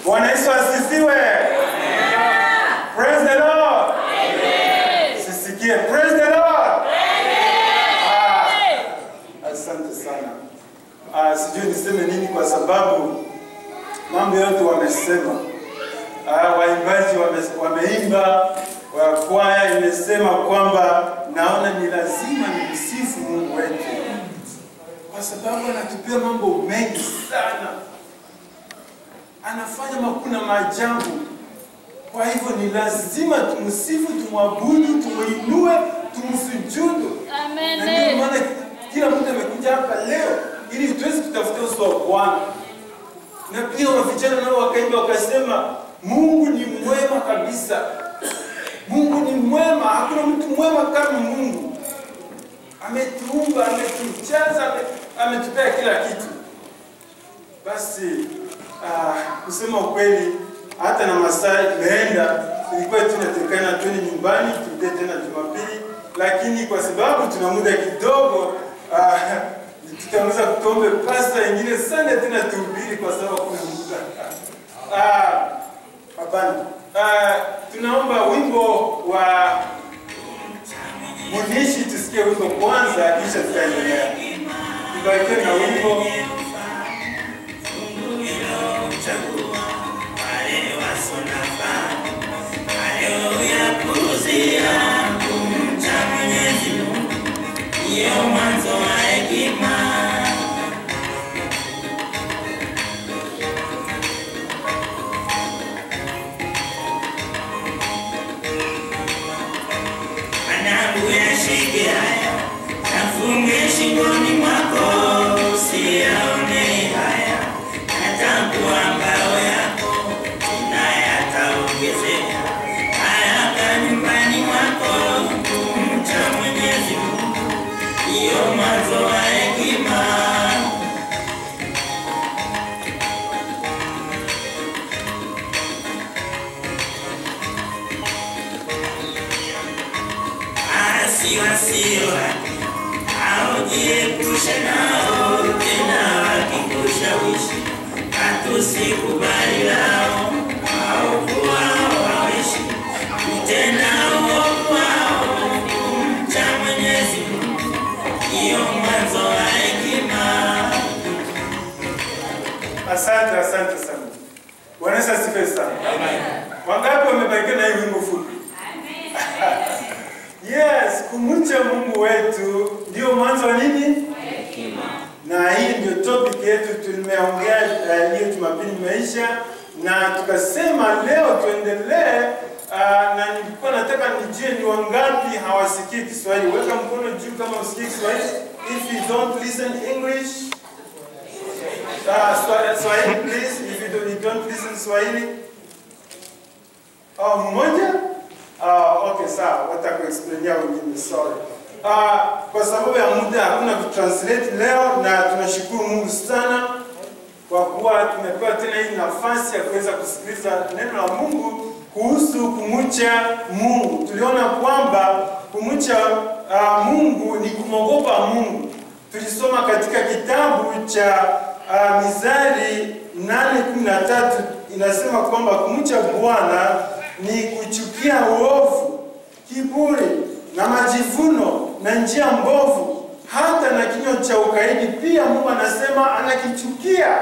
Bwana Yesu asifiwe. Praise the Lord. Sisikie. Praise the Lord. Ah, Asante sana. Ah, sijui niseme nini kwa sababu mambo yote wamesema. Ah, waimbaji wame- wameimba, wa kwaya imesema kwamba naona ni lazima nimsifu Mungu wetu kwa sababu anatupia mambo mengi sana, anafanya makuu na maajabu. Kwa hivyo ni lazima tumsifu, tumwabudu, tumuinue, tumsujudu. Na ndio maana kila mtu amekuja hapa leo ili tuweze kutafuta uso wa Bwana. Na pia wa vijana nao wakaimba wakasema, Mungu ni mwema kabisa. Mungu ni mwema, hakuna mtu mwema kama Mungu. Ametuumba, ametujaza, ame- ametupea kila kitu. Basi ah, kusema ukweli, hata na masaa imeenda, ilikuwa tunatekana twende nyumbani, turudie tena Jumapili, lakini kwa sababu tuna muda kidogo ah, tutaweza kutombe pasta ingine sana tena tuhubiri kwa sababu kuna muda. Ah, Hapana. Ah, tunaomba wimbo wa Munishi tusikie wimbo kwanza kisha tutaendelea. Tubarikiwe na wimbo Mwanangu yashike haya, nafunge shingoni mwako, usiyaone haya, natambua ngao yako, tena yataongezeka. Haraka nyumbani mwako, kumcha Mwenyezi Mungu, ndiyo mwanzo wa hekima. Asi wasio haki, aujiepushe nao, tena wakikushawishi, hatusikubali lao, waovu wao wawishi, kutenda uovu wao, kumcha Mwenyezi Mungu, ndiyo mwanzo wa hekima. Asante, asante sana. Bwana Yesu asifiwe sana. Wangapi wamebarikiwa na hii wimbo fupi? Yes, kumcha Mungu wetu ndio mwanzo wa nini? Na hii ndio topic yetu tumeongea uh, hiyo Jumapili imeisha, na tukasema leo tuendelee. Uh, na nilikuwa nataka nijue ni wangapi hawasikii Kiswahili. Weka mkono juu kama usikii Kiswahili. If you don't listen English, uh, Swa- Swahili please. If you don't, you don't listen Swahili. Oh, mmoja? Ah, okay, sawa. Watakuexplainia wengine, sorry. Ah, kwa sababu ya muda hakuna kutranslate leo, na tunashukuru Mungu sana kwa kuwa tumepewa tena hii nafasi ya kuweza kusikiliza neno la Mungu kuhusu kumcha Mungu. Tuliona kwamba kumcha ah, Mungu ni kumwogopa Mungu. Tulisoma katika kitabu cha uh, Mizali 8:13 inasema kwamba kumcha Bwana ni kuchukia uovu, kiburi na majivuno na njia mbovu, hata na kinywa cha ukaidi pia Mungu anasema anakichukia.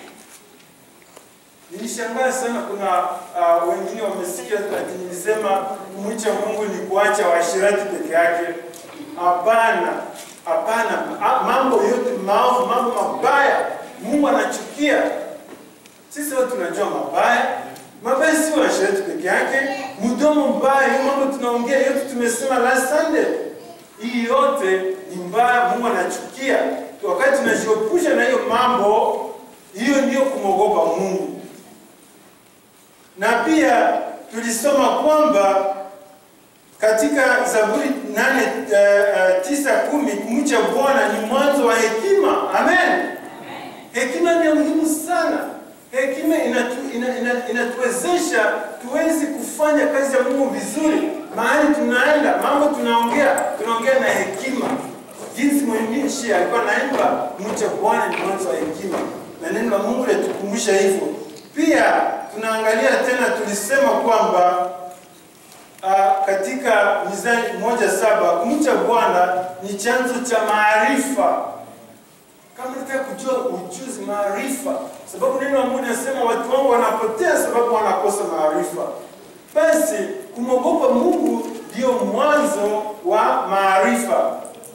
Nilishangaa sana, kuna uh, wengine wamesikia ati nilisema kumcha Mungu ni kuacha washirati peke yake. Hapana, hapana. Ah, Mambo yote maovu, mambo mabaya Mungu anachukia. Sisi wote tunajua mabaya. Mabaya si washirati peke yake, mdomo mbaya, hiyo mambo tunaongea yote tumesema last Sunday. Hii yote ni mbaya, Mungu anachukia. Wakati tunajiepusha na hiyo mambo, hiyo ndiyo kumwogopa Mungu. Na pia tulisoma kwamba katika Zaburi nane uh, tisa kumi kumcha Bwana ni mwanzo wa hekima. Amen. Hekima ni ya muhimu sana. Hekima inatu, ina, ina, inatuwezesha tuwezi kufanya kazi ya Mungu vizuri mahali tunaenda, mambo tunaongea, tunaongea na hekima. Jinsi mwandishi alikuwa naimba, mcha Bwana ni mwanzo wa hekima, na neno la Mungu linatukumbusha hivyo. Pia tunaangalia tena, tulisema kwamba uh, katika Mizani moja saba kumcha Bwana ni chanzo cha maarifa. Kama unataka kujua ujuzi, maarifa, sababu neno la Mungu linasema watu wangu wanapotea sababu wanakosa maarifa. Basi kumwogopa Mungu ndio mwanzo wa maarifa,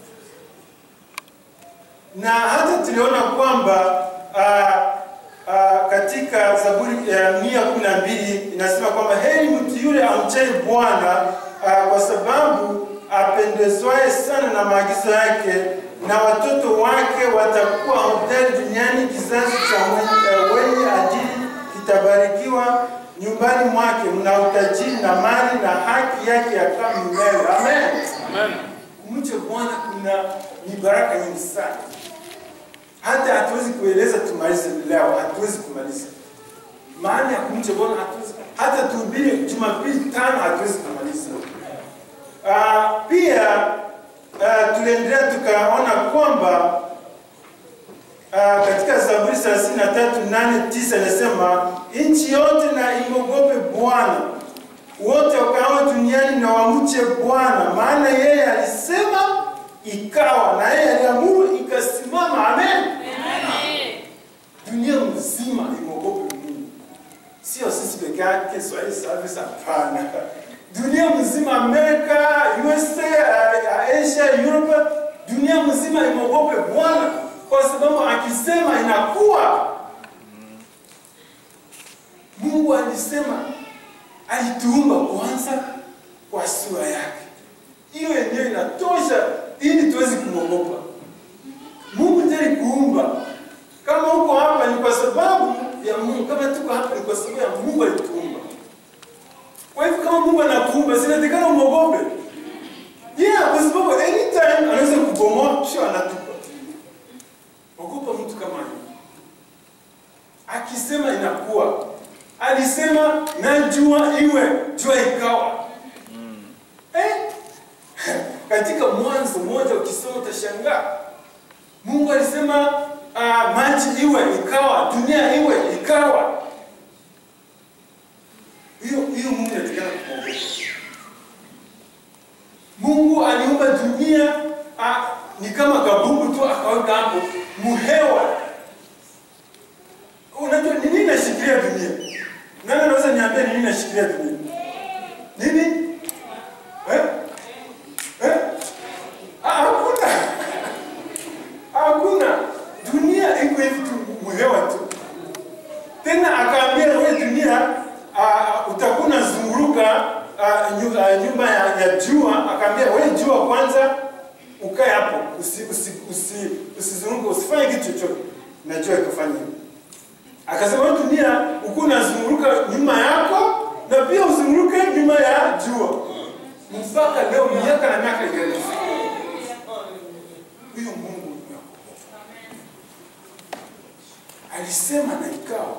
na hata tuliona kwamba uh, uh, katika Zaburi ya mia kumi na mbili inasema kwamba heri mtu yule amchaye Bwana uh, kwa sababu apendezwaye sana na maagizo yake, na watoto wake watakuwa hodari duniani. Kizazi cha mwenye, uh, wenye adili kitabarikiwa nyumbani mwake, mna utajiri na mali na haki yake yakaa milele. Amen. Kumcha Bwana kuna ni baraka nyingi sana hata hatuwezi kueleza tumalize leo, hatuwezi kumaliza maana ya kumcha Bwana, hatuwezi hata tuhubiri Jumapili tano, hatuwezi kumaliza. Uh, pia uh, tuliendelea tukaona kwamba uh, katika Zaburi 33 8 9 inasema nchi yote na imwogope Bwana, wote wakao duniani na wamche Bwana, maana yeye alisema ikawa, na yeye aliamuru ikasimama. Amen. Dunia mzima imwogope Mungu, sio sisi peke yake, Swahili Service, hapana. Dunia mzima, Amerika, USA, uh, Asia, Europe, dunia mzima imwogope Bwana, kwa sababu akisema inakuwa. Mungu alisema, alituumba kwanza kwa sura yake. Hiyo yenyewe inatosha ili tuwezi kumwogopa Mungu. Ndiye kuumba kama uko hapa ni kwa sababu ya Mungu. Kama tuko hapa ni kwa sababu ya Mungu alituumba. Kwa hivyo kama Mungu anakuumba, sinatakana umwogope. Yeah, kwa sababu anytime anaweza kubomoa, sio anatupa. Ogopa mtu kama yeye. Akisema inakuwa. Alisema na jua iwe, jua ikawa. Eh? Katika Mwanzo moja ukisoma utashangaa. Mungu alisema uh, maji iwe ikawa, dunia iwe ikawa. Hiyo hiyo Mungu anatakana kumwogopa. Mungu aliumba dunia uh, ni kama kabumbu tu akaweka hapo muhewa. Unajua ni nini nashikilia dunia? Nani anaweza niambia ni nini nashikilia dunia? Nini? Eh? Eh? Ah, Hakuna. Hakuna. Dunia iko hivi tu muhewa tu. Tena akaambia wewe dunia uh, utakuwa unazunguruka uh, nyu- uh, nyumba ya, ya jua. Akaambia wewe jua kwanza ukae hapo, usi, usi, usi, usizunguke, usifanye kitu chochote. Na jua ikafanya hivyo. Akasema wewe dunia uko unazunguruka nyuma yako na pia uzunguruke nyuma ya jua. Mpaka leo miaka na miaka ikaenda. Huyo Mungu ni wa alisema na ikawa.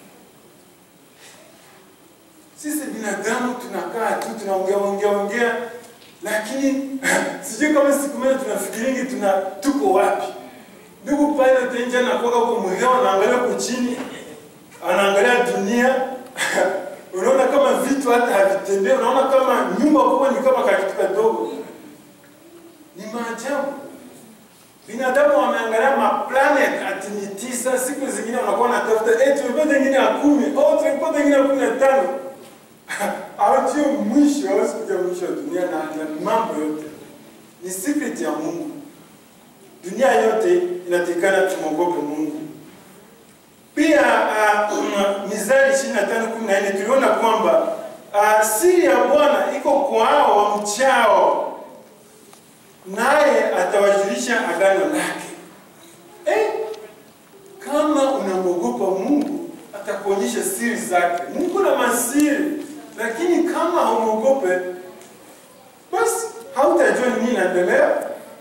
Sisi binadamu tunakaa tu tunaongea ongea ongea, lakini sijui kama siku moja tunafikiringi tuna tuko wapi. Ndugu pilot nje anakuwa huko mhewa, anaangalia huko chini, anaangalia dunia unaona kama vitu hata havitembei, unaona kama nyumba kubwa ni kama kakitu kadogo. Ni maajabu. Binadamu wameangalia maplanet ati ni tisa, siku zingine wanakuwa wanatafuta eh, tumepata ingine ya kumi, oh, tumepata ingine ya kumi na tano. Hawajui mwisho, hawezi kujua mwisho wa dunia na, na mambo yote. Ni secret ya Mungu. Dunia yote inatakikana tumwogope Mungu. Pia uh, Mithali 25:14 tuliona kwamba uh, siri ya Bwana iko kwa hao wamchao naye atawajulisha agano lake. Eh, kama unamwogopa Mungu atakuonyesha siri zake. Mungu na masiri, lakini kama haumwogope basi hautajua nini inaendelea.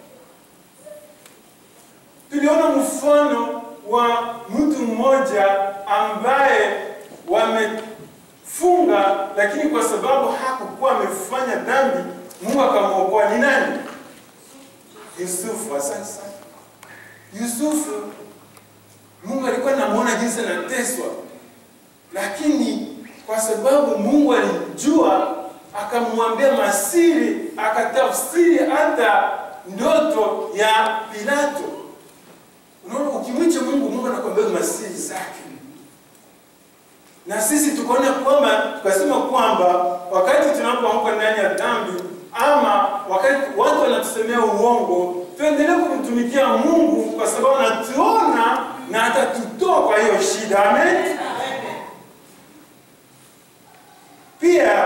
Tuliona mfano wa mtu mmoja ambaye wamefunga, lakini kwa sababu hakukuwa amefanya dhambi, Mungu akamwokoa. Ni nani? Yusufu. Asante sana. Yusufu, Mungu alikuwa anamuona jinsi anateswa, lakini kwa sababu Mungu alimjua, akamwambia masiri, akatafsiri hata ndoto ya Pilato. Unaona, ukimwicha Mungu, Mungu anakuambia masiri zake na sisi tukaona kwamba tukasema kwamba wakati tunapoanguka ndani ya dhambi ama wakati watu wanatusemea uongo, tuendelee kumtumikia Mungu kwa sababu anatuona na atatutoa kwa hiyo shida. Amen. Pia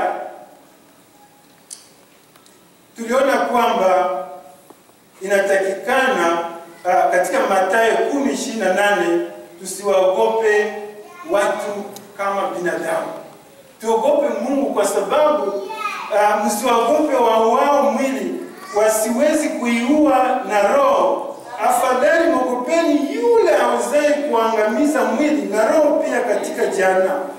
tuliona kwamba inatakikana uh, katika Mathayo 10:28 tusiwaogope watu kama binadamu. Tuogope Mungu kwa sababu uh, msiwaogope wauao mwili, wasiwezi kuiua na roho. Afadhali mwogopeni yule awezaye kuangamiza mwili na roho pia katika jehanamu.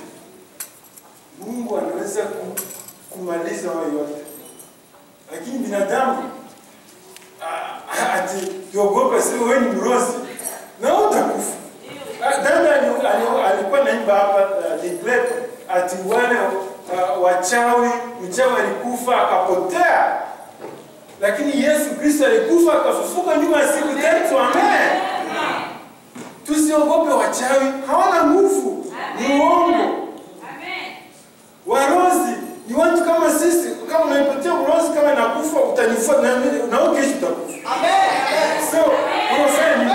Mungu anaweza ku- kumaliza wao yote, lakini binadamu ah, ati tuogope, sio wewe ni mrozi na utakufa. Ah, Dada ali- ali- alikuwa naimba hapa uh, Ligleko ati wale uh, wachawi, mchawi alikufa akapotea, lakini Yesu Kristo alikufa akafufuka nyuma ya siku tatu. Amen. Tusiogope wachawi, hawana nguvu, ni uongo. Warozi ni watu kama sisi. Kama unaipatia urozi, kama inakufa utanifuata na mimi- na wewe kesho utakufa. So unafanya nini?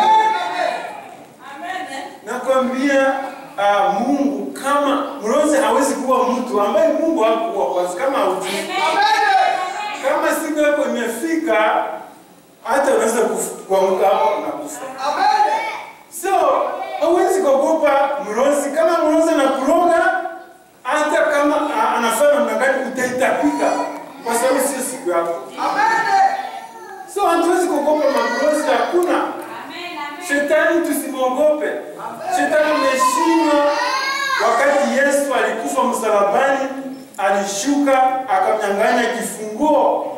Nakwambia uh, Mungu kama mrozi hawezi kuwa mtu ambaye Mungu hakuwa kwanza, kama haujui. Kama siku yako imefika, hata unaweza kufu- kuanguka hapo na kufa. So hauwezi kuogopa mrozi. Kama mrozi anakuroga, hata kama a- anafanya namna gani, utaitapika kwa sababu sio siku yako. So hatuwezi kuogopa mamrozi, hakuna. Shetani tusimwogope. Shetani ameshindwa wakati Yesu alikufa msalabani, alishuka akamnyang'anya kifunguo.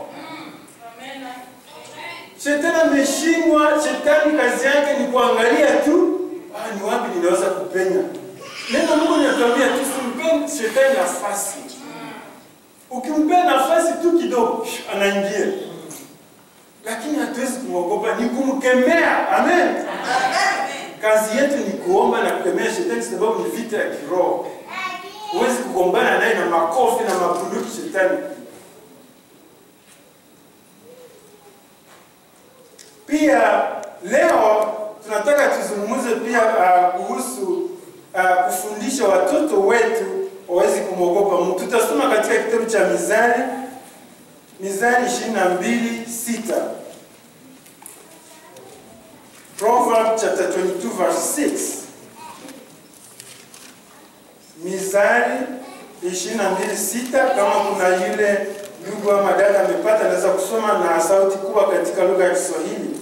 Shetani ameshindwa. Shetani kazi yake ni kuangalia tu, ah, ni wapi ninaweza kupenya. Neno la Mungu linatuambia tusimpe shetani nafasi. Ukimpea nafasi tu kidogo, anaingia, lakini hatuwezi kumwogopa, ni kumkemea. Amen. Kazi yetu ni kuomba na kukemea shetani, sababu ni vita ya kiroho. Huwezi kugombana naye na makofi na mabunduki shetani. Pia leo tunataka tuzungumze pia uh, kuhusu uh, kufundisha watoto wetu wawezi kumwogopa Mungu. Tutasoma katika kitabu cha Mizali, Mizali 22 6. Proverbs chapter 22 verse 6. Mizali 22:6 kama kuna yule ndugu ama dada amepata anaweza kusoma na sauti kubwa katika lugha ya Kiswahili.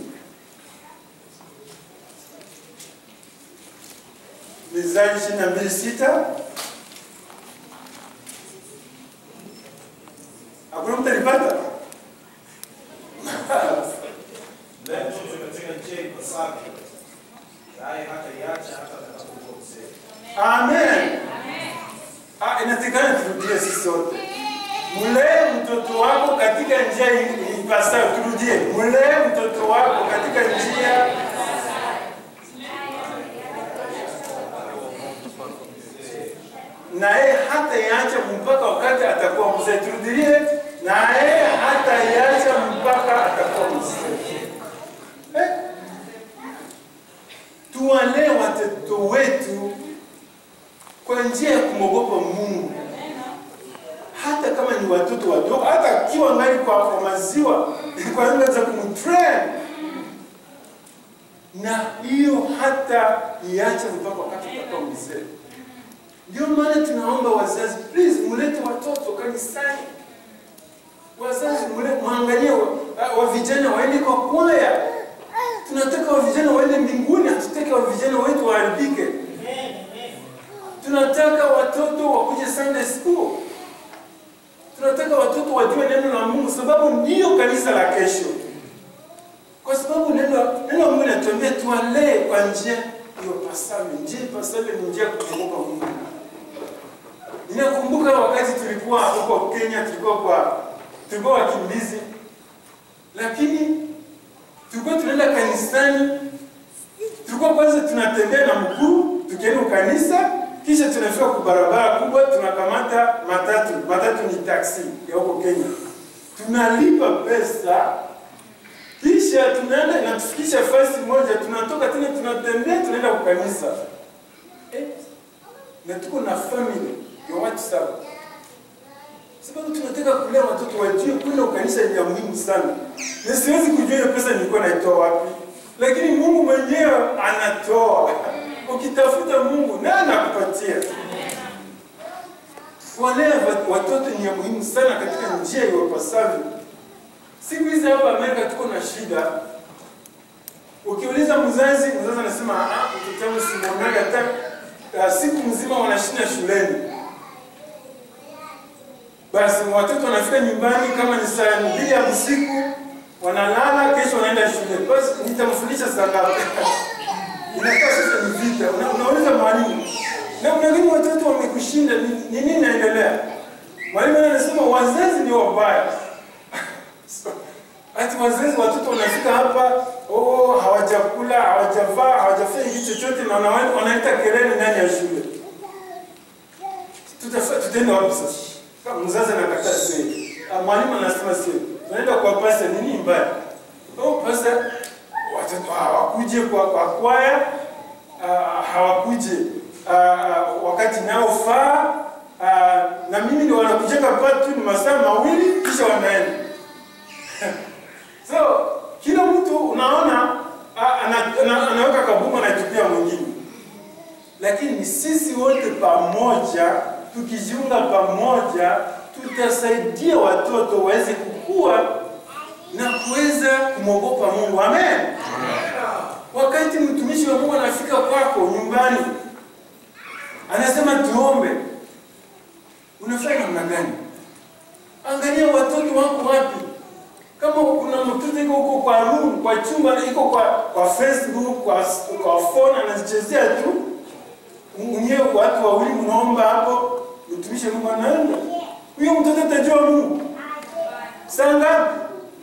Mizali 22:6. Hakuna mtu alipata? Naye mtoto katika njia ipasavyo, naye hataiacha hata atakapokuwa mzee. Amen. Ah, inatakikana turudie sisi sote. Mlee mtoto wako katika njia i- ipasayo. Turudie, mlee mtoto wako katika njia naye hataiacha mpaka wakati atakuwa mzee. Turudilie, naye hataiacha mpaka atakuwa mzee. Eh? Tuwalee watoto wetu kwa njia ya kumwogopa Mungu, hata kama ni watoto wadogo, hata akiwa ngali kwa, kwa maziwa kwa nini za kumtrain na hiyo hata iache mpaka wakati atakuwa mzee. Ndio maana tunaomba wazazi, please mlete watoto kanisani. Wazazi mle- mwangalie wa, wa vijana waende kwa kwaya. Tunataka wa vijana waende mbinguni, hatutaki wa vijana wetu waharibike. Tunataka watoto wakuje Sunday school. Tunataka watoto wajue neno la Mungu, sababu ndiyo kanisa la kesho. Kwa sababu neno neno la Mungu linatuambia tuwalee kwa njia ipasavyo. Njia ipasavyo ni njia ya kumwogopa Mungu. Ninakumbuka wakati tulikuwa huko Kenya, tulikuwa kwa tulikuwa wakimbizi, lakini tulikuwa tunaenda kanisani, tulikuwa kwanza tunatembea na mguu tukienda kanisa, kisha tunafika kwa barabara kubwa, tunakamata matatu. Matatu ni taksi ya huko Kenya, tunalipa pesa kisha tunaenda inatufikisha fasi moja, tunatoka tena tunatembea tunaenda kwa kanisa eh, na tuko na family ya watu saba, sababu tunataka kulea watoto wajue kwenda kanisa ni ya muhimu sana, na siwezi kujua hiyo pesa nilikuwa naitoa wapi, lakini Mungu mwenyewe anatoa. Ukitafuta Mungu naye anakupatia. Kuwalea watoto ni ya muhimu sana katika njia iwapasavyo. Siku hizi hapa Amerika tuko na shida. Ukiuliza mzazi, mzazi anasema ah, mtoto wangu simwonaga hata uh, siku mzima wanashinda shuleni. Basi watoto wanafika nyumbani kama ni saa mbili ya usiku, wanalala, kesho wanaenda shule. Basi nitamfundisha saa ngapi? Inakuwa sasa ni vita. Una, unauliza mwalimu, na unadhani watoto wamekushinda, ni ni nini inaendelea? Mwalimu anasema wazazi ni wabaya. Ati wazazi watoto wanafika hapa, oh, hawajakula, hawajavaa, hawajafanya kitu chochote na wana- wanaita kelele ndani ya shule. Tutafa- Tutaenda wapi sasa? Kama mzazi anakataa sasa. Ah, Mwalimu anasema sio. Tunaenda kwa pasa nini mbaya? Oh, pasa watoto hawakuje kwa kwa kwaya, ah, hawakuje ah, wakati naofaa ah, na mimi ndio wanakujenga patu ni masaa mawili kisha wanaenda. So kila mtu unaona a- ana, ana, anaweka kabuma anatupia mwingine, lakini ni sisi wote pamoja, tukijiunga pamoja, tutasaidia watoto waweze kukua na kuweza kumwogopa Mungu. Amen. Wakati mtumishi wa Mungu anafika kwako nyumbani, anasema tuombe, unafanya namna gani? Angalia watoto wako wapi kama kuna mtoto iko huko kwa room kwa chumba iko kwa kwa Facebook kwa kwa phone anazichezea tu, mwenyewe watu wawili mnaomba hapo, mtumishi Mungu anaenda, huyo mtoto atajua Mungu saa ngapi?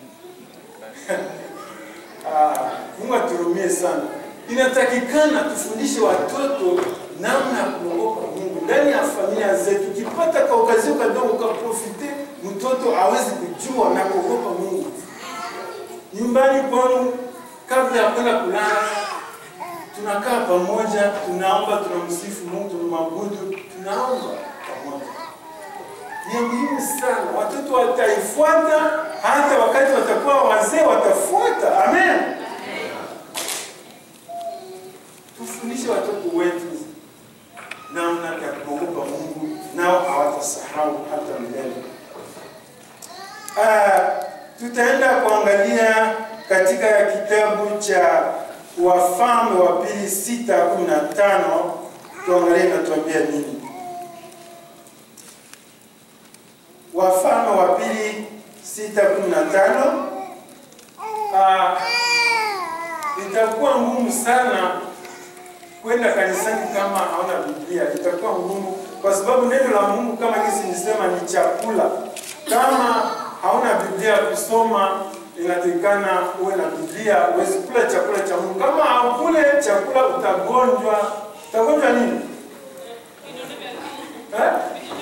Ah, Mungu aturumie sana. Inatakikana tufundishe watoto namna ya kuogopa Mungu ndani ya familia zetu. Ukipata kaukazio kadogo ukaprofite, mtoto awezi kujua na kuogopa Mungu. Nyumbani kwanu, kabla ya kwenda kulala, tunakaa pamoja, tunaomba, tunamsifu Mungu, tunamwabudu, tunaomba pamoja. Ni muhimu sana, watoto wataifuata, hata wakati watakuwa wazee watafuata. Amen. Tufundishe watoto wetu namna ya kuogopa Mungu, nao hawatasahau hata milele. Ah, tutaenda kuangalia katika kitabu cha Wafalme wa pili sita kumi na tano tuangalie inatuambia nini. Wafalme wa pili sita kumi na tano. Ah, itakuwa ngumu sana kwenda kanisani kama hauna Biblia, itakuwa ngumu kwa sababu neno la Mungu kama jinsi nisema ni chakula. Kama hauna Biblia ya kusoma, inatakikana uwe na Biblia uweze kula chakula cha Mungu. Kama haukule chakula utagonjwa. Utagonjwa nini? Eh?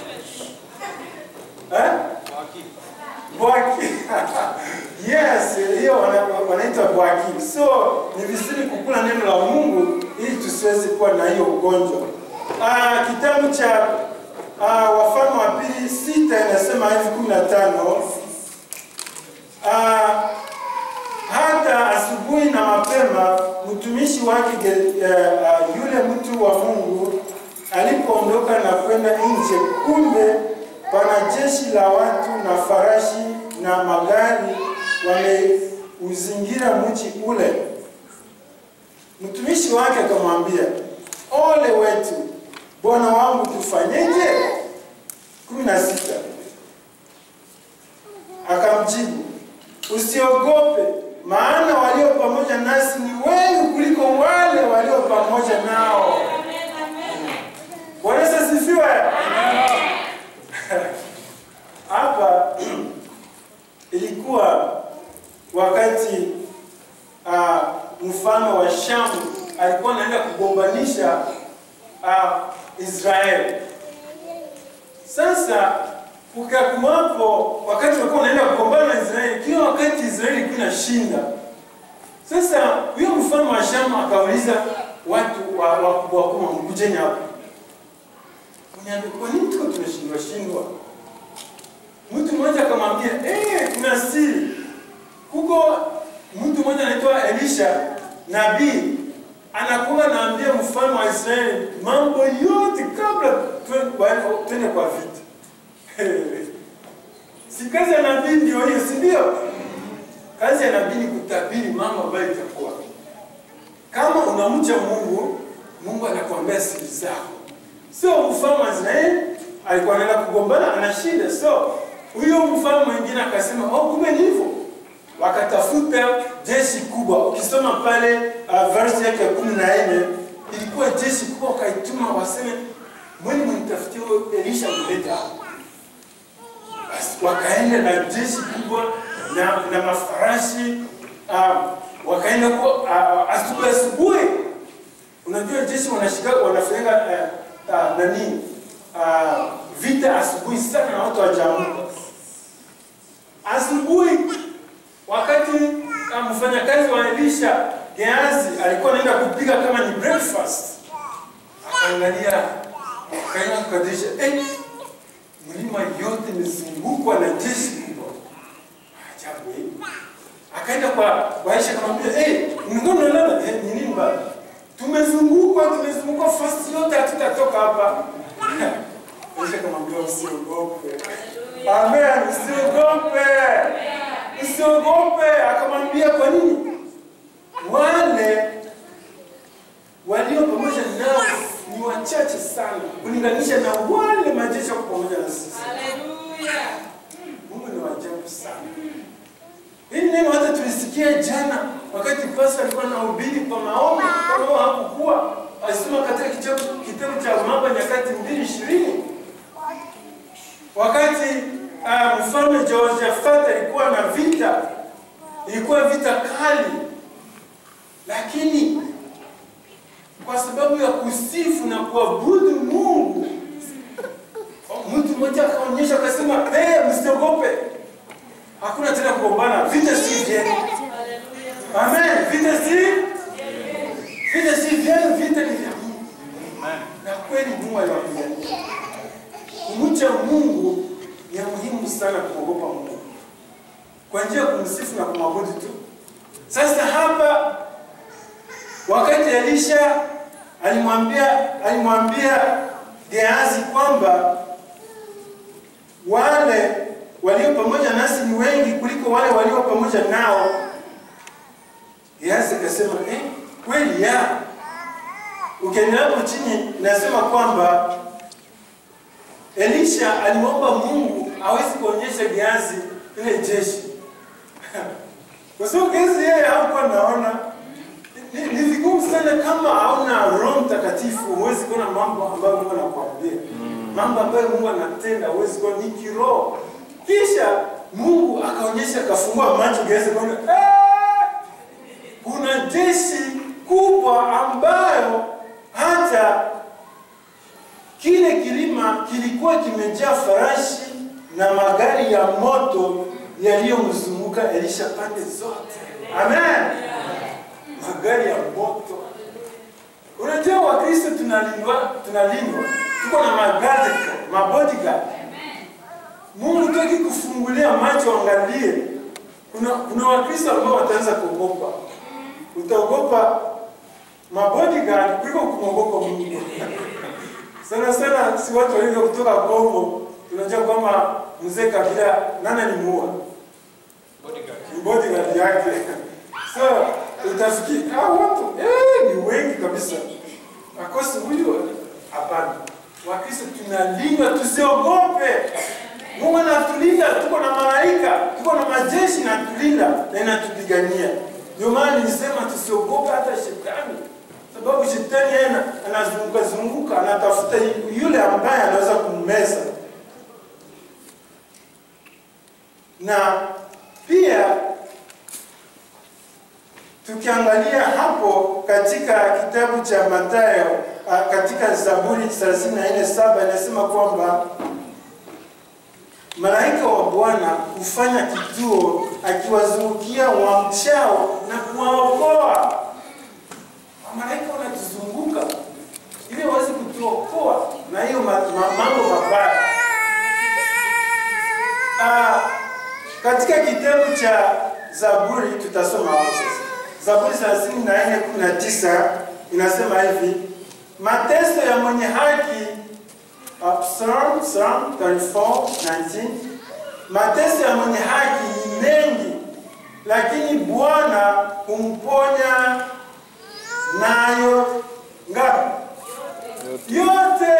Eh? Bwaki. yes, hiyo wana- wanaita bwaki. So ni vizuri kukula neno la Mungu ili tusiweze kuwa na hiyo ugonjwa. Ah, kitabu cha ah, Wafalme wa pili sita inasema hivi kumi na tano Ah, hata asubuhi na mapema mtumishi wake Ge- eh, ah, yule mtu wa Mungu alipoondoka na kwenda nje, kumbe pana jeshi la watu na farashi na magari wameuzingira mji ule. Mtumishi wake akamwambia, ole wetu bwana wangu, tufanyeje? kumi na sita akamjibu, usiogope, maana walio pamoja nasi ni wengi kuliko wale walio pamoja nao. Bwana Yesu asifiwe. Sasa ukakuwapo wakati walikuwa wanaenda kugombana na Israeli, kila wakati Israeli ilikuwa inashinda. Sasa huyo mfalme wa Shamu akauliza watu wa wakubwa wakubwa, mkujeni hapa, uniambie kwa nini tuko tunashindwa shindwa? Mtu mmoja akamwambia eh, kuna siri huko. Mtu mmoja anaitwa Elisha nabii anakuwa anaambia mfalme wa Israeli mambo yote kabla twe- twende kwa vita. si kazi ya nabii ndio hiyo, si ndio? Kazi ya nabii ni kutabiri mambo ambayo itakuwa. Kama unamcha Mungu, Mungu anakuambia siri zako. Sio mfalme wa Israeli alikuwa anaenda kugombana, ana shida. So huyo mfalme mwingine akasema, oh, kumbe ni hivyo. Wakatafuta jeshi kubwa. Ukisoma pale uh, verse yake ya kumi na nne ilikuwa jeshi kubwa, wakaituma waseme, mwene mnitafutie huyo Elisha mlete hapa. Basi wakaenda na jeshi kubwa na, na mafarashi uh, wakaenda kwa uh, asubuhi asubuhi. Unajua jeshi wanashika wanafanya uh, uh, nani uh, vita asubuhi sana na watu wajaamka asubuhi wakati uh, mfanyakazi wa Elisha Geazi alikuwa anaenda kupika kama ni breakfast, akaangalia akaenda kukadirisha, eh, mlima yote imezungukwa na jeshi kubwa. Ajabu eh. Akaenda kwa kwa Aisha akamwambia, eh, mlikuwa mnalala eh, ni nini baba? Tumezungukwa, tumezungukwa fast yote hatutatoka hapa. Aisha akamwambia usiogope. Amen, usiogope. Usiogope. Akamwambia kwa nini? Wale walio pamoja nao ni wachache sana kulinganisha na wale majeshi wako pamoja na sisi. Mungu ni wa ajabu sana. Hili neno hata tulisikia jana wakati pastor alikuwa anahubiri kwa maombi, kama wao hakukuwa alisoma katika kitabu kitabu cha Mambo ya Nyakati mbili ishirini wakati uh, mfalme Jehoshafati alikuwa na vita, ilikuwa vita kali, lakini kwa sababu ya kusifu na kuabudu Mungu, mtu mmoja akaonyesha akasema, hey, msiogope, hakuna tena kugombana, vita si vyenu. Amen, vita si vita si vyenu, vita ni vya Mungu. Na kweli Mungu aliwapigania. Kumcha Mungu ni ya muhimu sana kumwogopa Mungu kwa njia ya kumsifu na kumwabudu tu. Sasa hapa wakati Elisha alimwambia alimwambia Gehazi kwamba wale walio pamoja nasi ni wengi kuliko wale walio pamoja nao. Gehazi akasema eh, kweli ya ukiendelea hapo chini nasema kwamba Elisha alimwomba Mungu awezi kuonyesha Gehazi ile jeshi kwa sababu Gehazi yeye hakuwa naona. Ni, ni vigumu sana kama hauna Roho Mtakatifu, huwezi kuona mambo ambayo Mungu anakuambia, mambo ambayo Mungu anatenda, huwezi kuona, ni kiroho. Kisha Mungu akaonyesha, akafungua macho Gehazi, akaona eh, kuna jeshi kubwa ambayo hata kile kilima kilikuwa kimejaa farashi na magari ya moto yaliyomzunguka Elisha pande zote. Amen. Magari ya moto. Unajua Wakristo tunalindwa, tunalindwa, tuko na magari, mabodyguard. Mungu toki kufungulia macho, angalie. Kuna kuna Wakristo ambao wataanza kuogopa, utaogopa mabodyguard kuliko kumwogopa Mungu. Sana sana si watu walivyo kutoka Kongo, tunajua kwamba mzee Kabila nani alimuua? Ni bodyguard yake. So utafikiri hao watu eh, ni wengi kabisa. Akosi huyu hapana. Wakristo tunalindwa, tusiogope. Mungu anatulinda, tuko na malaika, tuko na majeshi na tulinda na inatupigania. Ndio maana nilisema tusiogope hata shetani sababu shetani yeye anazunguka zunguka anatafuta yule ambaye anaweza kummeza. Na pia tukiangalia hapo katika kitabu cha Mathayo katika Zaburi 34:7 inasema kwamba malaika wa Bwana hufanya kituo akiwazungukia wamchao na kuwaokoa. Malaika wanatuzunguka ili waweze kutuokoa na hiyo ma, ma, mambo mabaya. Ah, katika kitabu cha Zaburi tutasoma hapo sasa. Zaburi 34:19 inasema hivi, mateso ya mwenye haki uh, Psalm, Psalm 34:19 mateso ya mwenye haki ni mengi, lakini Bwana humponya nayo ngapi? Yote.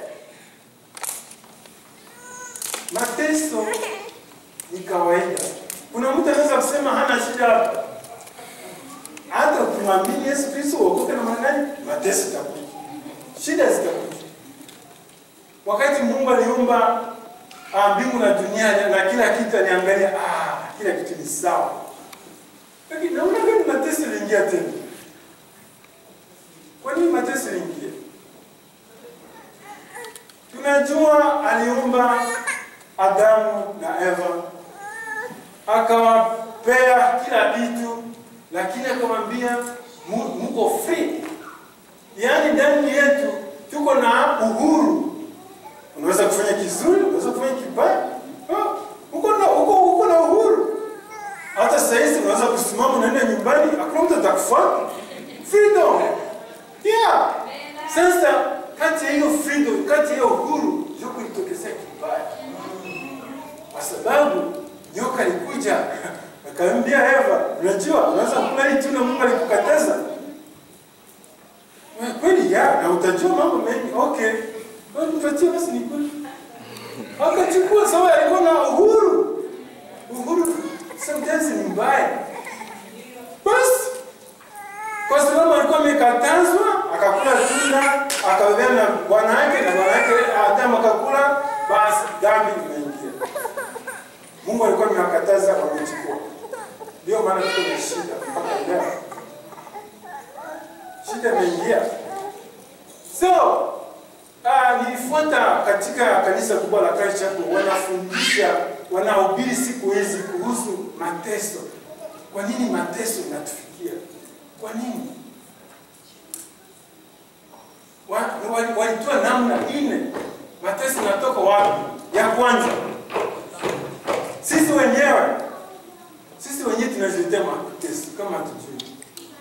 Mateso ni kawaida. Kuna mtu anaweza kusema hana shida hapa, hata ukimwamini Yesu Kristo uokoke na maana gani? Mateso itakuja, shida zitakuja. Wakati Mungu aliumba ah, mbingu na dunia na kila kitu, aliangalia ah, kila kitu ni sawa, lakini naona gani mateso iliingia tena? Kwa nini mateso iliingia? Tunajua aliumba Adamu na Eva, akawapea kila kitu, lakini akamwambia "Mu- muko free, yaani ndani yetu tuko na uhuru. Unaweza kufanya kizuri, unaweza kufanya kibaya, Ah, uko na uko uko na uhuru. Hata saa hizi unaweza kusimama unaenda nyumbani, hakuna mtu atakufuata. Freedom. Yeah. Sasa kati ya hiyo freedom, kati ya hiyo uhuru, ndio kulitokezea kibaya, kwa sababu nyoka alikuja akamwambia Eva, unajua unaweza kula hii tunda Mungu alikukataza. Eh, Kweli ya, na utajua mambo mengi. Okay, Kwa hiyo nipatie basi ni kweli. Akachukua sababu alikuwa na uhuru. Uhuru sometimes ni mbaya. Basi kwa sababu alikuwa amekatazwa, akakula tunda, akabebea na bwana yake na bwana yake Adamu akakula, basi dhambi imeingia. Mungu alikuwa amewakataza, wamechukua. Ndio maana tuko na shida mpaka leo, shida imeingia. So uh, nilifuata katika kanisa kubwa la Christ Chapel, wanafundisha wanahubiri siku hizi kuhusu mateso. Kwa nini mateso inatufikia? Kwa nini? Wa- wali- Walitoa namna nne. Mateso inatoka wapi? Ya kwanza, sisi wenyewe, sisi wenyewe tunajiletea mateso kama hatujui.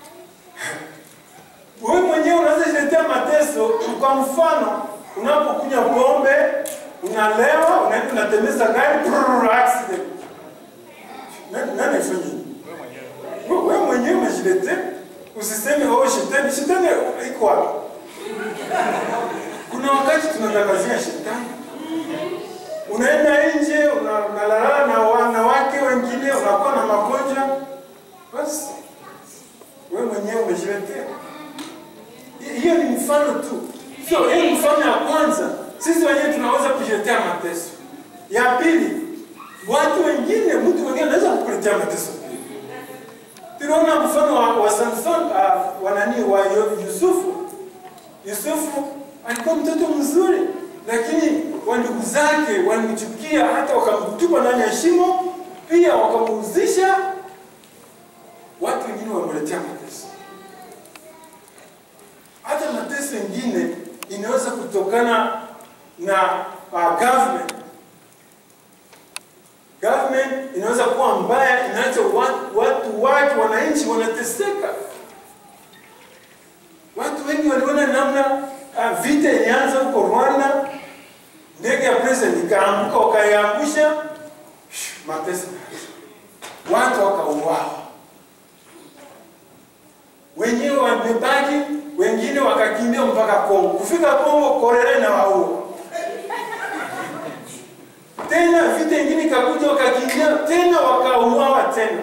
Wewe mwenyewe unaweza jiletea mateso. Kwa mfano, unapokunywa pombe, unalewa, unaenda unatembeza gari, brrr, accident. Nani nani afanye hivi? Wewe wewe mwenyewe umejiletea. Usiseme oh, shetani, shetani iko wapi? Kuna wakati tunatangazia shetani. Unaenda nje, una- unalala na wanawake wengine, unakuwa na magonjwa. Basi wewe mwenyewe umejiletea. Hi- Hiyo ni mfano tu. Sio, hiyo ni mfano ya kwanza. Sisi wenyewe tunaweza kujiletea mateso. Ya pili, watu wengine, mtu mwingine anaweza kukuletea mateso pia. Tunaona mfano wa, wa Samson uh, wa nani wa Yu- Yusufu. Yusufu alikuwa mtoto mzuri, lakini wandugu zake walimchukia, hata wakamtupa ndani ya shimo, pia wakamuuzisha. Watu wengine wameletea mateso. Hata mateso mengine inaweza kutokana na uh, government government inaweza kuwa mbaya, inaacha watu, watu wake wananchi wanateseka. Watu wengi waliona namna uh, vita ilianza huko Rwanda, ndege ya president ikaanguka, wakaiangusha, shh, mateso, watu wakauawa, wenyewe wamebaki, wengine wakakimbia mpaka Kongo. Kufika Kongo, kolera inawaua tena vita ingine ikakuja wakakimbia tena wakauawa tena.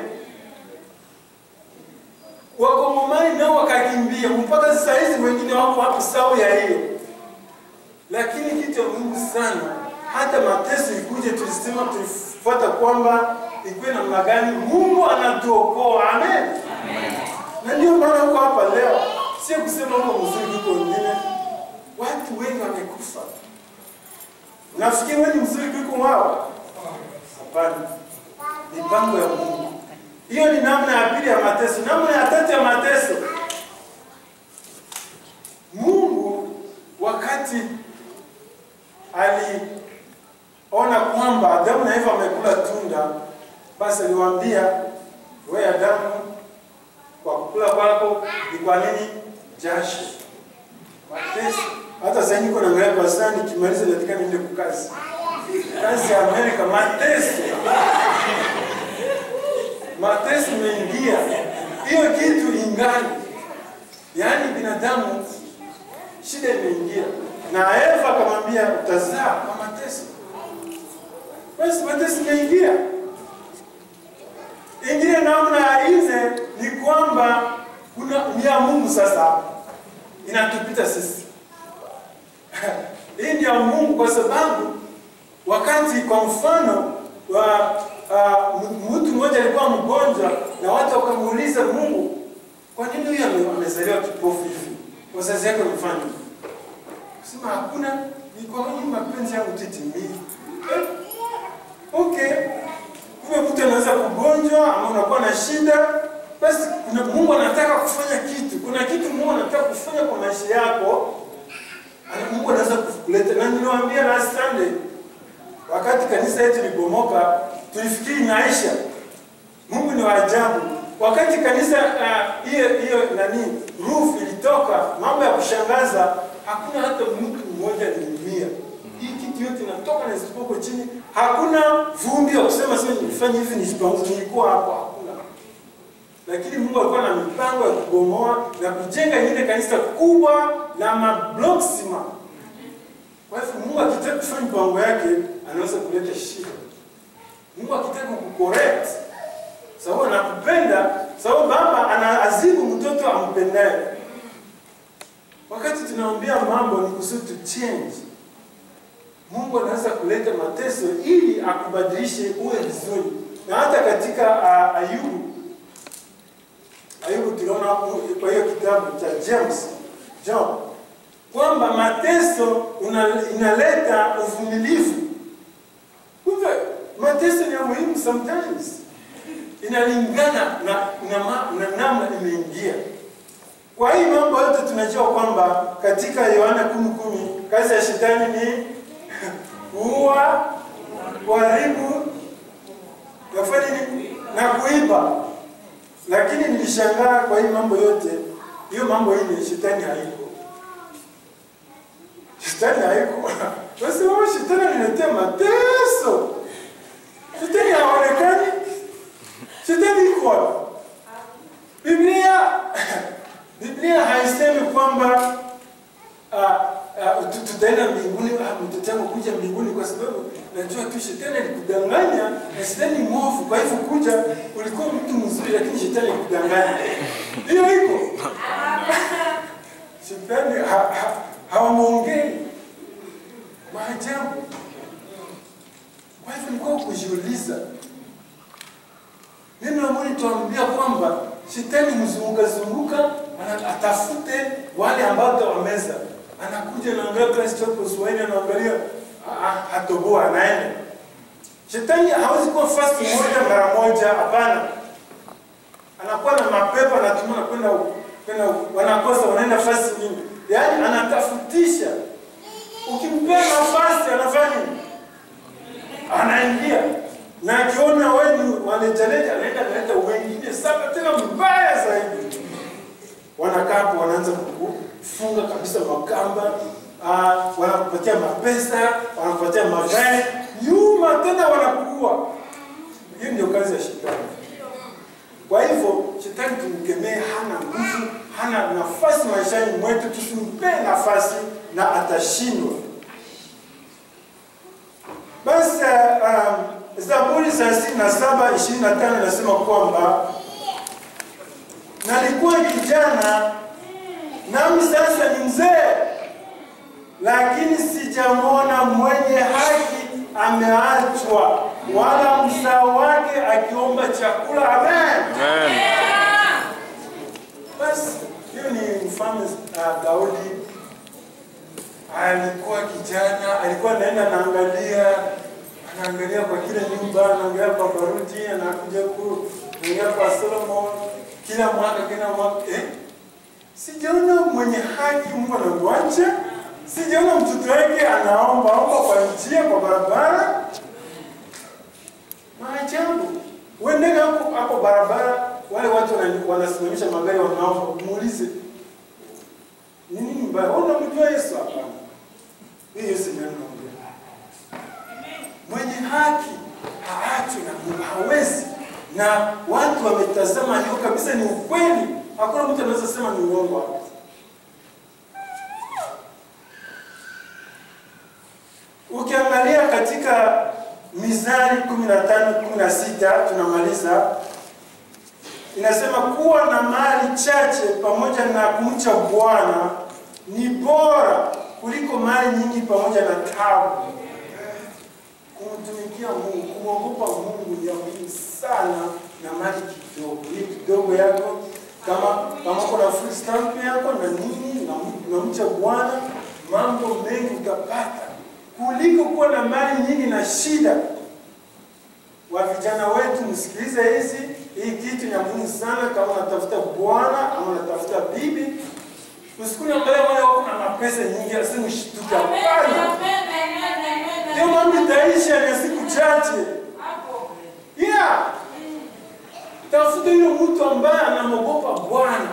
Wakongomani nao wakakimbia mpaka sasa hizi wengine wako hapo sawa ya hiyo. Lakini kitu ya muhimu sana, hata mateso ikuje, tulisema tulifuata kwamba ikuwe namna gani, Mungu anatuokoa. Amen, na ndio maana huko hapa leo, sio kusema huko mzuri kuko wengine, watu wengi wamekufa. Nafikiri wewe ni mzuri kuliko wao. Hapana, mipango ya Mungu. Hiyo ni namna ya pili ya mateso. Namna ya tatu ya mateso, Mungu wakati aliona kwamba Adamu na Eva wamekula tunda, basi aliwaambia wewe Adamu, kwa kukula kwako ni kwa nini jasho, mateso. Hata sasa niko naangalia kwa saa, nikimaliza nataka niende kukazi kazi ya Amerika, mateso mateso imeingia, hiyo kitu ingali, yaani binadamu shida imeingia, na Eva akamwambia utazaa kwa mateso. Basi mateso imeingia. Ingine namna ya nne ni kwamba kuna ni ya Mungu sasa hapa inatupita sisi. Hii ni ya Mungu kwa sababu wakati kwa mfano wa uh, mtu mmoja alikuwa mgonjwa na watu wakamuuliza Mungu, kwa nini huyu ame- amezaliwa kipofu hivi? Wazazi yake wamefanya nini?" Sema hakuna, ni kwa nini mapenzi yangu titimii. Eh, okay, kumbe mtu anaweza kugonjwa ama unakuwa na shida, basi kuna Mungu anataka kufanya kitu, kuna kitu Mungu anataka kufanya kwa maisha yako, ana- Mungu anaweza kukuleta. Na niliwaambia last Sunday wakati kanisa yetu libomoka, tulifikiri inaisha. Mungu ni wa ajabu. Wakati kanisa ah, hiyo hiyo nani roof ilitoka, mambo ya kushangaza, hakuna hata mtu mmoja aliumia. Hii kitu yote inatoka na isipoko chini, hakuna vumbi ya kusema sasa nifanye hivi nisipanguze, nilikuwa hapo, hakuna. Lakini Mungu alikuwa na mipango ya kubomoa na kujenga ile kanisa kubwa la mabloksima kwa hivyo Mungu akitaka kufanya mipango yake anaweza kuleta shida. Mungu akitaka kucorrect, sababu anakupenda, sababu baba anaazibu mtoto ampendaye. Wakati tunaambia mambo ni kusudi to change. Mungu anaweza kuleta mateso ili akubadilishe uwe vizuri. Na hata katika uh, Ayubu Ayubu tunaona hapo kwa hiyo kitabu cha James John kwamba mateso una- inaleta uvumilivu. Kumbe mateso ni ya muhimu sometimes, inalingana na, na, ma- na namna imeingia. Kwa hii mambo yote tunajua kwamba katika Yohana kumi kumi kazi ya shetani ni kuua, kuharibu, kufanya nini na kuiba. Lakini nilishangaa kwa hii mambo yote, hiyo mambo hili shetani haiko Shetani haiko. Basi wao shetani analetea mateso. Shetani haonekani. Shetani iko wapi? Biblia Biblia haisemi kwamba ah, ah, tu- tutaenda mbinguni, ah, mtoto wangu kuja mbinguni kwa sababu najua tu shetani alikudanganya na shetani ni mwovu. Kwa hivyo kuja, ulikuwa mtu mzuri, lakini shetani alikudanganya. Hiyo iko shetani ha, ha, hawamwongei maajabu. Kwa hivyo nilikuwa kujiuliza, neno la Mungu tuambia kwamba shetani mzunguka zunguka, ana- atafute wale ambao tawameza. Anakuja anaangalia Kristo hapo Swahili, anaangalia ah, ah, hatoboa, anaenda. Shetani hawezi kuwa fast moja mara moja, hapana. Anakuwa na mapepo, anatumana kwenda huko, kwenda huko, wanakosa, wanaenda fast nyingi, yaani anatafutisha Ukimpea nafasi anafanya nini? Anaingia na akiona wewe ni wanejaleja, anaenda analeta wengine saba tena mbaya zaidi. Wanakaa hapo, wanaanza kukufunga kabisa makamba, ah, wanakupatia mapesa, wanakupatia magari, nyuma tena wanakuua. Hiyo ndio kazi ya shetani. Kwa hivyo shetani tumkemee, hana nguvu, hana nafasi maishani mwetu, tusimpee nafasi na atashindwa. Basi uh, um, Zaburi thelathini na saba ishirini na tano inasema kwamba nalikuwa kijana nami sasa ni mzee, lakini sijamwona mwenye haki ameachwa, wala mzao wake akiomba chakula. Amen. Basi hiyo ni mfalme uh, Daudi alikuwa kijana, alikuwa anaenda naangalia, anaangalia kwa kila nyumba, anaangalia kwa Baruti, anakuja ku anaangalia kwa Solomon kila mwaka kila mwaka eh? Sijaona mwenye haki Mungu anamwacha. Sijaona mtoto wake anaomba omba kwa njia, kwa barabara. Maajabu. Uendeke hapo hapo barabara, wale watu wana- wanasimamisha magari wanaomba, muulize ni nini mbaya? Wewe unamjua Yesu? Hapana. Hii Yesu ndiye anaongea. Mwenye haki haachwi na Mungu, hawezi. Na watu wametazama leo kabisa, ni ukweli. Hakuna mtu anaweza sema ni uongo hapa. Ukiangalia katika Mizali 15 16 tunamaliza, inasema kuwa na mali chache pamoja na kumcha Bwana ni bora kuliko mali nyingi pamoja na taabu. Kumtumikia Mungu, kumwogopa Mungu ni ya muhimu sana na mali kidogo. Hii kidogo yako kama kama kuna full stamp yako na nini na na mcha Bwana, mambo mengi utapata kuliko kuwa na mali nyingi na shida. Wa vijana wetu, msikilize hizi, hii kitu ni ya muhimu sana. Kama unatafuta bwana ama unatafuta bibi, usikuni angalia wale wako na mapesa nyingi, asimshtuke. Hapana, hiyo mambo itaisha na siku chache. Yeah, tafuta yule mtu ambaye anamwogopa Bwana.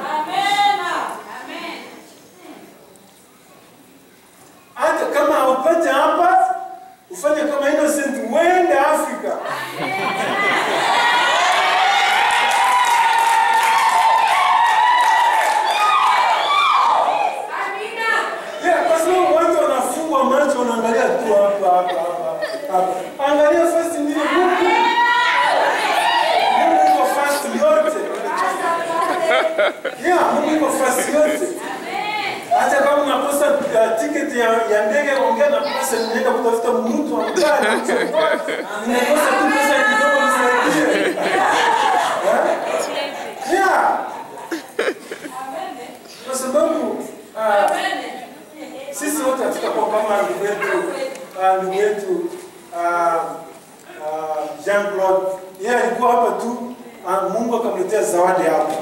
hata kama haupate hapa, ufanye kama Innocent, uende Afrika. Yeah, kwa sababu watu wanafungwa macho, wanaangalia tu hapa hapa hapa hapa. Angalia first ndio Mungu. Mungu iko first yote. Yeah, Mungu iko first yote. Hata kama unakosa uh, tiketi ya, ya ndege, ongea na pesa, ninaenda kutafuta mtu ambaye anakuchukua. Ninakosa tu pesa kidogo nisaidie. Eh? Yeah. Kwa sababu uh, sisi wote hatutakuwa kama ndugu yetu uh, ndugu yetu uh, uh, Jean Claude. Yeye alikuwa hapa tu uh, Mungu akamletea zawadi hapa.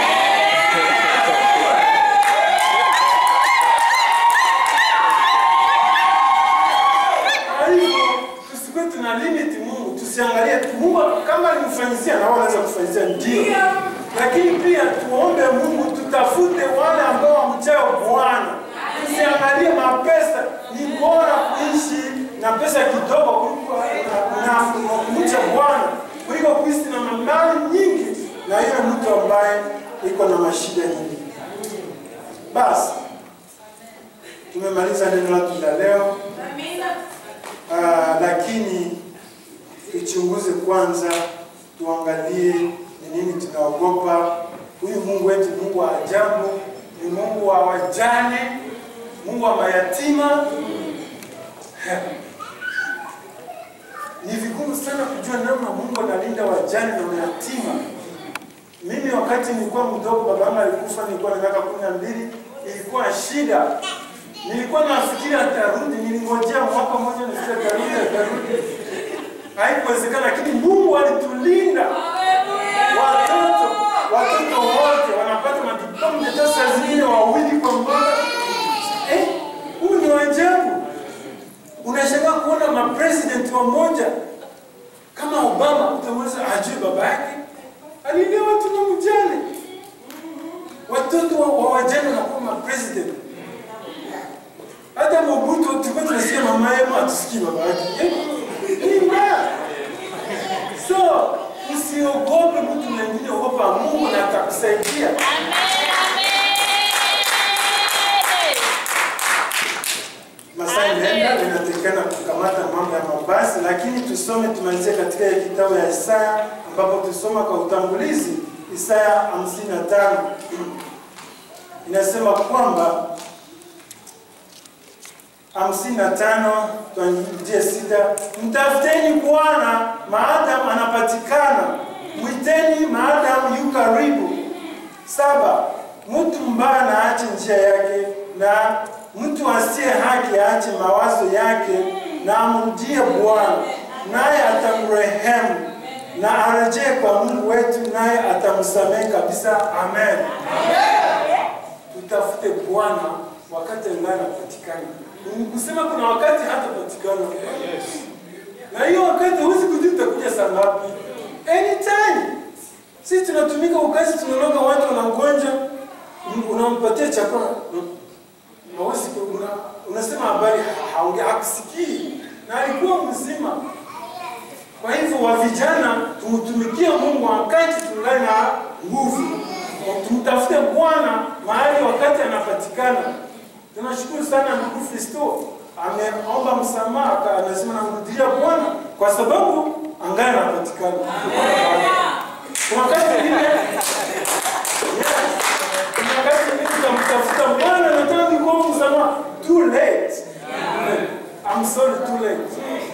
Kwa hivyo tusikuwe tuna limit Mungu, tusiangalie tu Mungu kama alimfanyizia na wao anaweza kufanyizia ndio, lakini pia tuombe Mungu, tutafute wale ambao wamchao Bwana. Tusiangalie mapesa, ni bora kuishi na pesa kidogo kuliko na, na, na kumcha Bwana kuliko kuishi na mali nyingi na yule mtu ambaye iko na mashida nyingi. Basi tumemaliza neno letu la leo. Ah, lakini tuchunguze kwanza, tuangalie ni nini tunaogopa. Huyu Mungu wetu, Mungu wa ajabu, ni Mungu wa wajane, Mungu wa mayatima. Ni vigumu sana kujua namna Mungu analinda wajane na mayatima. Mimi wakati nilikuwa mdogo, baba yangu alikufa, nilikuwa na miaka kumi na mbili, ilikuwa shida Nilikuwa nafikiri atarudi, nilingojea mwaka mmoja nisikia atarudi, atarudi. Haikuwezekana, lakini Mungu alitulinda. Watoto watoto wote wanapata madiploma hata saa zingine wawili kwa mwaka. Eh, huu ni wajabu. Unashangaa kuona mapresident wamoja kama Obama, utamweza ajue baba yake alilea watu na mjane, watoto wa wa wajane wanakuwa mapresident hata Mobutu tulikuwa tunasikia mama yake atusikii baba yake. Eh, Ni mbaya. So, usiogope mtu mwingine, ogopa Mungu na atakusaidia. Masaa inaenda inatakikana kukamata mambo ya mabasi, lakini tusome tumalizie katika ile kitabu ya Isaya ambapo tusoma kwa utangulizi Isaya 55 inasema kwamba hamsini na tano tuanzie sita. Mtafuteni Bwana maadamu anapatikana, mwiteni maadamu yu karibu. Saba, mtu mbaya na aache njia yake, na mtu asiye haki aache mawazo yake, na amrudie Bwana, naye atamrehemu na arejee kwa Mungu wetu, naye atamsamehe kabisa. Amen. Tutafute Bwana wakati angali anapatikana. Ni kusema kuna wakati hatapatikana, na hiyo wakati huwezi kujua utakuja saa ngapi. Anytime sisi tunatumika ukazi, tunaonaga watu wana ugonjwa, unampatia chakula hawezi ku- una, unasema habari haonge hakusikii na alikuwa mzima. Kwa hivyo wa vijana tumtumikie Mungu wakati tungali na nguvu, tumtafute Bwana mahali wakati anapatikana. Tunashukuru sana ndugu Fisto ameomba msamaha, aka- anasema namrudia Bwana kwa sababu angali anapatikana. Kuna wakati mwingine kuna wakati mwingine tutamtafuta Bwana, nataka nikuombe msamaha. Too late. I'm sorry, too late.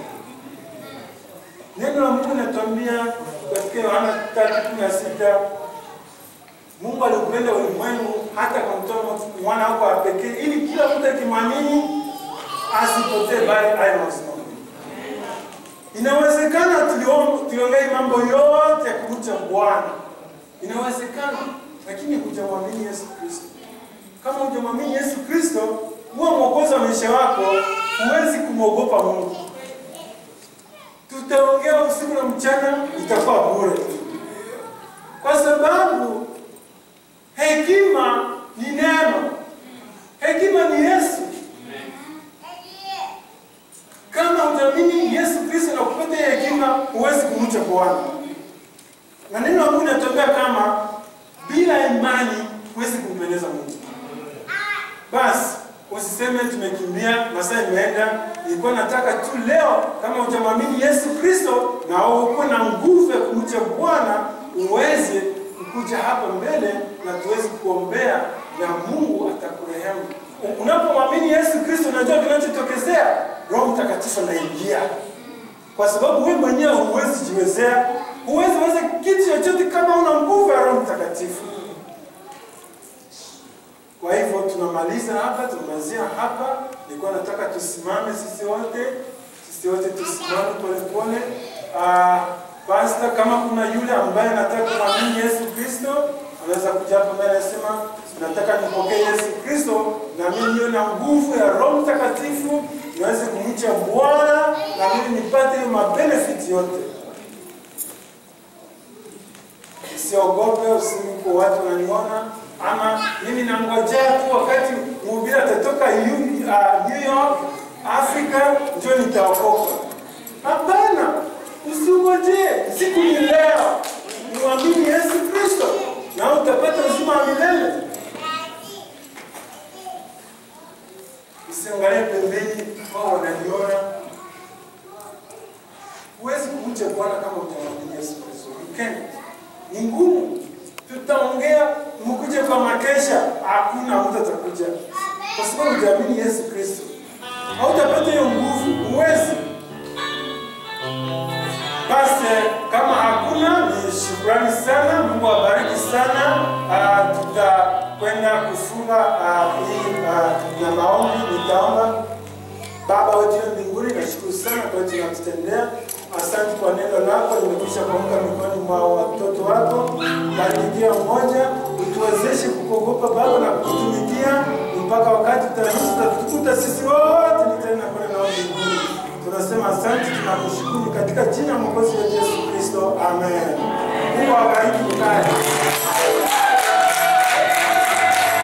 Neno la Mungu linatuambia katika Yohana 3:16 Mungu aliupenda ulimwengu hata akamtoa mwana wake wa pekee ili kila mtu akimwamini asipotee bali awe na uzima. Inawezekana tuliom- tuliongea mambo yote ya kumcha Bwana, inawezekana, lakini hujamwamini Yesu Kristo. Kama hujamwamini Yesu Kristo, huwa mwokozi wa maisha wako, huwezi kumwogopa Mungu. Tutaongea usiku na mchana, itakuwa bure, kwa sababu hekima ni neno, hekima ni Yesu. Kama hujaamini Yesu Kristo na kupata hiyo hekima, huwezi kumcha Bwana. Na neno la Mungu linatuambia kama bila imani huwezi kumpendeza Mungu. Basi usiseme tumekimbia, masaa imeenda. Nilikuwa nataka tu leo, kama hujamwamini Yesu Kristo na uko na nguvu ya kumcha Bwana, uweze kukuja hapa mbele na tuweze kuombea na Mungu atakurehemu. U- Unapomwamini Yesu Kristo, unajua kinachotokezea, Roho Mtakatifu anaingia, kwa sababu wewe mwenyewe huwezi jiwezea, huwezi weza kitu chochote kama una nguvu ya Roho Mtakatifu. Kwa hivyo tunamaliza hapa, tunamalizia hapa. Nilikuwa nataka tusimame sisi wote, sisi wote tusimame polepole. Ah, Pastor, kama kuna yule ambaye anataka kumwamini Yesu Kristo, anaweza kuja hapa mbele anasema, nataka nipokee Yesu Kristo na mimi niwe na nguvu ya Roho Mtakatifu, niweze kumcha Bwana na mimi nipate hiyo mabenefit yote. Usiogope, usiku watu wananiona, ama mimi nangojea tu wakati mhubiri atatoka Yu- ah, New York, Afrika, ndio nitaokoka. Hapana, usiongojee, siku ni leo. Muamini Yesu Kristo na utapata uzima wa milele. Usiangalie pembeni, wao wananiona. Huwezi kumcha Bwana kama hujamwamini Yesu Kristo. You can't. Ni ngumu. Tutaongea mkuje kwa makesha, hakuna mtu atakuja kwa sababu hujaamini Yesu Kristo. Hautapata hiyo nguvu, huwezi. Basi kama hakuna, ni shukrani sana. Mungu awabariki sana. Uh, tutakwenda kufunga ah, hii uh, na maombi. Nitaomba. Baba wetu wa mbinguni, nashukuru sana kwa yote unatutendea. Asante kwa neno lako, limekwisha kuamka mikononi mwa watoto wako. Bariki kila mmoja, utuwezeshe kukuogopa Baba na kukutumikia mpaka wakati utaruhusu utatukuta sisi wote ni tena kwenda nao mbinguni. Tunasema asante, tunakushukuru katika jina la Mwokozi wetu Yesu Kristo, amen. Mungu awabariki mkae.